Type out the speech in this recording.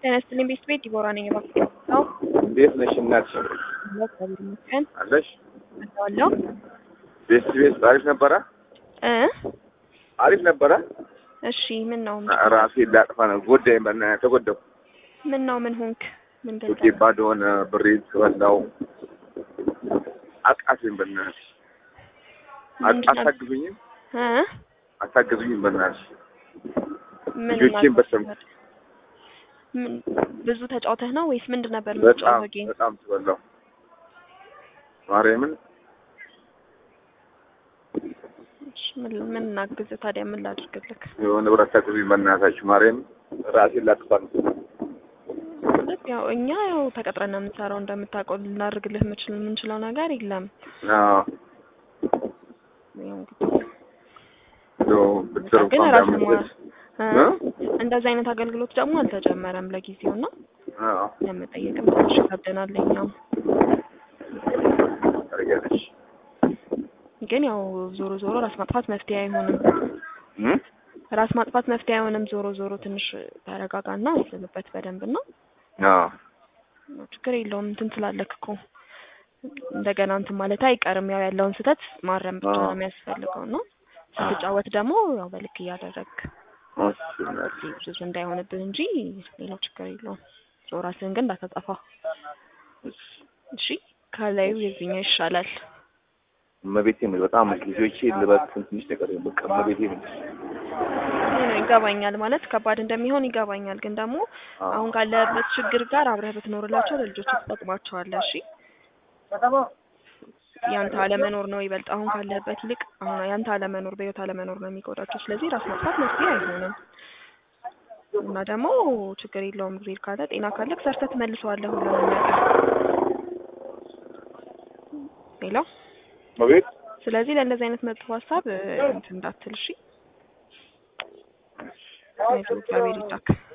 ጤና ይስጥልኝ ቤት ቤት ዲቦራ ነኝ። እባክህ ነው እንዴት ነሽ እናትሽ? እግዚአብሔር ይመስገን አለሽ? አለሁ ቤት ቤት አሪፍ ነበረ? እ አሪፍ ነበረ? እሺ ምን ነው ራሴን ላጥፋ ነው ጎዳኝ። በእናትህ ተጎዳሁ። ምን ነው ምን ሆንክ? ምን ሱቄ ገጠመህ? ባዶ ሆነ። ብሬን ስበላው አቃተኝ። በእናትሽ ምንድን ነው? አታግዙኝም? እ አታግዙኝም? በእናትሽ ምን ልጆቼን እናድርግ? በሰም ምን ብዙ ተጫውተህ ነው ወይስ ምንድን ነበር በጣም የምትጫወተው ጌም? በጣም ስበላው ማርያምን እሺ፣ ምን ምን እናግዝህ ታዲያ ምን ላድርግልህ? የሆነ ብረት አታግዙኝ በእናታችሁ። ማርያምን ራሴን ላጥፋ ነው። ማለት ያው እኛ ያው ተቀጥረን ነው የምንሰራው እንደምታውቀው ልናደርግልህ የምችል የምንችለው ነገር የለም። አዎ ያው እንግዲህ እንደው ብትር ግን እንኳን ራስን ቢያመለጥ እ እ? እንደዚህ አይነት አገልግሎት ደግሞ አልተጀመረም ለጊዜው እና አዎ ለመጠየቅም ትንሽ ይከብደናል እኛም። ታደርጊያለሽ ግን ያው ዞሮ ዞሮ ራስ ማጥፋት መፍትሄ አይሆንም። እ? ራስ ማጥፋት መፍትሄ አይሆንም። ዞሮ ዞሮ ትንሽ ተረጋጋና አስብበት በደንብ እና አዎ ችግር የለውም እንትን ስላለክ እኮ እንደገና እንትን ማለት አይቀርም። ያው ያለውን ስህተት ማረም ብቻ ነው የሚያስፈልገው ነው። ስትጫወት ደግሞ ያው በልክ እያደረግ እሺ እናቴ። ብዙ እንዳይሆንብህ እንጂ ሌላው ችግር የለውም። ዞ ራስህን ግን እንዳታጠፋ እሺ። ከላዩ የዚህኛው ይሻላል። እመቤቴ ነው በጣም ልጆቼ ልበትን ትንሽ ነገር በቃ እመቤቴ ነው። ይህ ነው ይገባኛል፣ ማለት ከባድ እንደሚሆን ይገባኛል። ግን ደግሞ አሁን ካለበት ችግር ጋር አብረህ ብትኖርላቸው ለልጆች ትጠቅማቸዋለህ። እሺ ያንተ አለመኖር ነው ይበልጥ አሁን ካለበት ይልቅ አሁን ያንተ አለመኖር በህይወት አለመኖር ነው የሚጎዳቸው። ስለዚህ ራስ ማጥፋት መፍትሄ አይሆንም እና ደግሞ ችግር የለውም ጊዜ ካለ ጤና ካለ ሰርተህ ትመልሰዋለህ ሁሉንም ነገር ሌላው እመቤት ስለዚህ ለእንደዚህ አይነት መጥፎ ሀሳብ እ፣ እንትን እንዳትል እሺ። አይዞህ፣ እግዚአብሔር ይርዳክ።